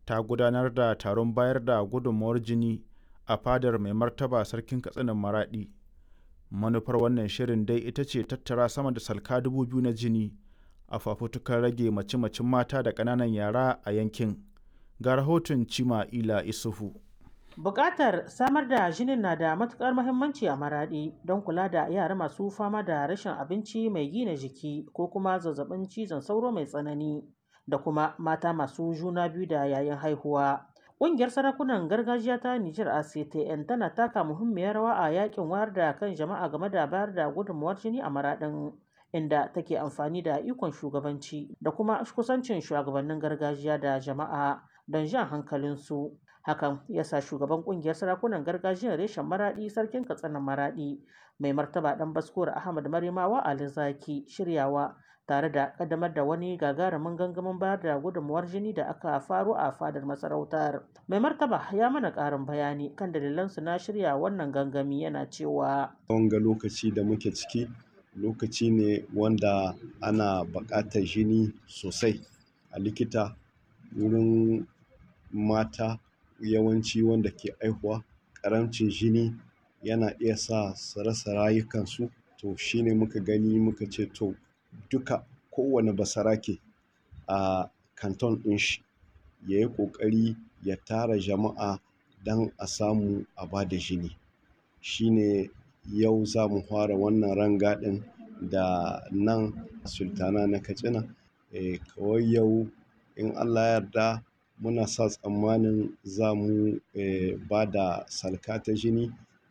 ta gudanar da taron bayar da gudunmawar jini a fadar mai martaba sarkin katsinan maraɗi manufar wannan shirin dai ita ce tattara sama da salka dubu biyu na jini a fafutukar rage mace-macen mata da ƙananan yara a yankin ga rahoton cima ila isufu Bukatar samar da jinin na da matukar muhimmanci a maraɗi don kula da yara masu fama da rashin abinci mai gina jiki ko kuma zazzabin cizon sauro mai tsanani da kuma mata masu juna biyu da yayin haihuwa. Ƙungiyar sarakunan gargajiya ta Nijar ACTN tana taka muhimmiyar rawa a yakin wayar da kan jama'a game da bayar da gudunmawar jini a maraɗin inda take amfani da ikon shugabanci da kuma kusancin shugabannin gargajiya da jama'a don jan hankalinsu. hakan ya sa shugaban kungiyar sarakunan gargajiyar reshen maradi sarkin katsina maradi mai martaba dan baskuwar ahmad marimawa ali zaki shiryawa tare da kaddamar da wani gagarumin gangamin bayar da gudunmuwar jini da aka faro a fadar masarautar mai martaba ya mana karin bayani kan dalilansu na shirya wannan gangami yana cewa wanga lokaci da muke ciki lokaci ne wanda ana buƙatar jini sosai a likita wurin mata yawanci wanda ke aihuwa ƙaramcin jini yana iya sa su rasa rayukansu to shine muka gani muka ce to duka kowane basarake a kanton ɗin shi ya yi ƙoƙari ya tara jama'a don a samu a ba da jini shine yau za mu fara wannan rangadin da nan sultana na katsina e, kawai yau in allah yarda muna sa tsammanin za mu eh, ba da salka ta jini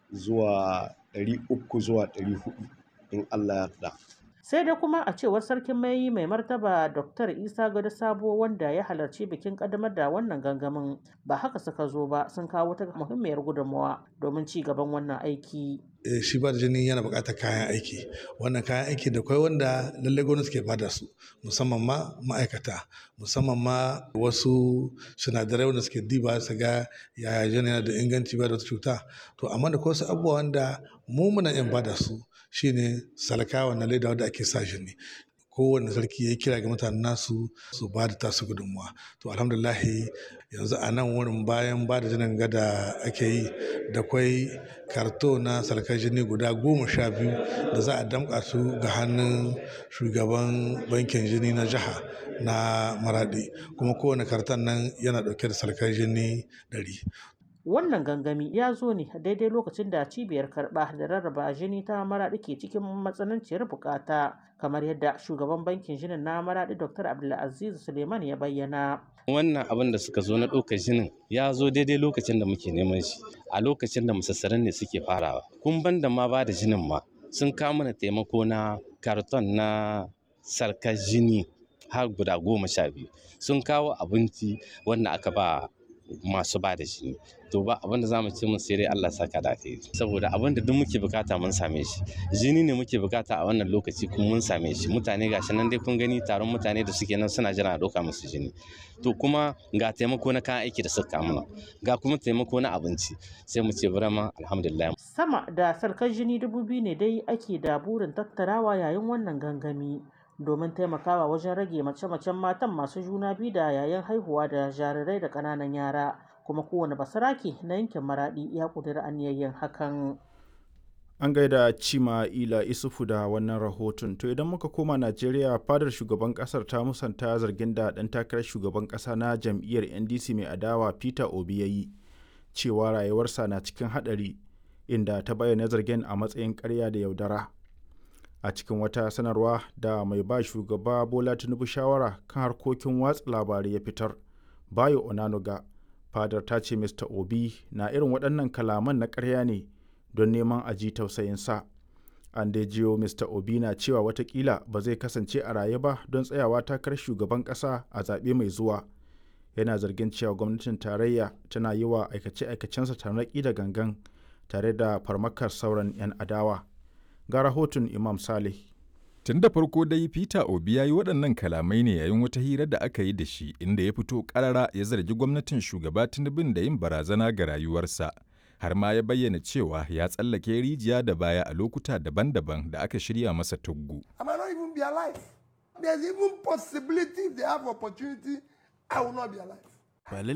zuwa 300 zuwa 400 in Allah yarda. sai dai kuma a cewar sarkin mai mai martaba dr isa gado sabo wanda ya halarci bikin kaddamar da wannan gangamin ba haka suka zo ba sun kawo ta muhimmiyar gudunmawa domin ci gaban wannan aiki shi ba da jini yana buƙatar kayan aiki wannan kayan aiki da kwai wanda lallai gwamnati ke bada su musamman ma ma'aikata musamman ma wasu sinadarai wanda suke diba su ga yaya jini yana da inganci ba da wata cuta to amma da wasu abubuwa wanda mu muna yin bada su shine salka wannan leda wanda ake sa jini kowane sarki ya kira ga mutanen nasu su ba da tasu gudunmuwa to alhamdulahi yanzu a nan wurin bayan ba da jinin gada ake yi da kwai karto na salkar jini guda goma sha biyu da za a damƙa su ga hannun shugaban bankin jini na jiha na maradi kuma kowane karton nan yana ɗauke da salkar jini ɗari wannan gangami ya zo ne daidai lokacin da cibiyar karɓa da rarraba jini ta maraɗi ke cikin matsananciyar bukata kamar yadda shugaban bankin jinin na maraɗi dr abdulaziz suleiman ya bayyana wannan abin da suka zo na ɗaukar jinin ya zo daidai lokacin da muke neman shi a lokacin da musassaran ne suke farawa kun ban da ma ba da jinin ma sun kawo mana taimako na karton na sarkar jini har guda goma sha biyu sun kawo abinci wanda aka ba masu ba da jini to ba abin da zamu ce mun sai dai Allah saka da kai saboda abin da duk muke bukata mun same shi jini ne muke bukata a wannan lokaci kuma mun same shi mutane gashi nan dai kun gani taron mutane da suke nan suna jira a doka musu jini to kuma ga taimako na kayan aiki da suka mana ga kuma taimako na abinci sai mu ce burama alhamdulillah sama da sarkar jini dubu biyu ne dai ake da burin tattarawa yayin wannan gangami domin taimakawa wajen rage mace-macen matan masu juna biyu da yayin haihuwa da jarirai da ƙananan yara kuma kowane basarake na yankin maradi ya ƙudiri aniyayyen hakan an gaida cima ila isufu da wannan rahoton to idan muka koma najeriya fadar shugaban kasar ta musanta zargin da ɗan takarar shugaban ƙasa na jam'iyyar ndc mai adawa peter obi ya yi cewa rayuwarsa na cikin haɗari inda ta bayyana zargin a matsayin ƙarya da yaudara a cikin wata sanarwa da mai ba shugaba bola tinubu shawara kan harkokin watsa labarai ya fitar bayo onanuga fadar ta ce mr obi na irin waɗannan kalaman na ƙarya ne don neman a ji tausayinsa an dai jiyo mr obi na cewa watakila ba zai kasance a raye ba don tsayawa takarar shugaban ƙasa a zaɓe mai zuwa yana zargin cewa gwamnatin tarayya tana yi wa aikace-aikacensa tarnaƙi da gangan tare da farmakar sauran 'yan adawa ga rahoton Imam Saleh. Tun da farko dai Peter Obi ya yi waɗannan kalamai ne yayin wata hira da aka yi da shi inda ya fito ƙarara ya zargi gwamnatin shugaba Tinubun da yin barazana ga rayuwarsa. Har ma ya bayyana cewa ya tsallake rijiya da baya a lokuta daban-daban da aka shirya masa tuggu. There's even possibility if they have opportunity, I will not be alive.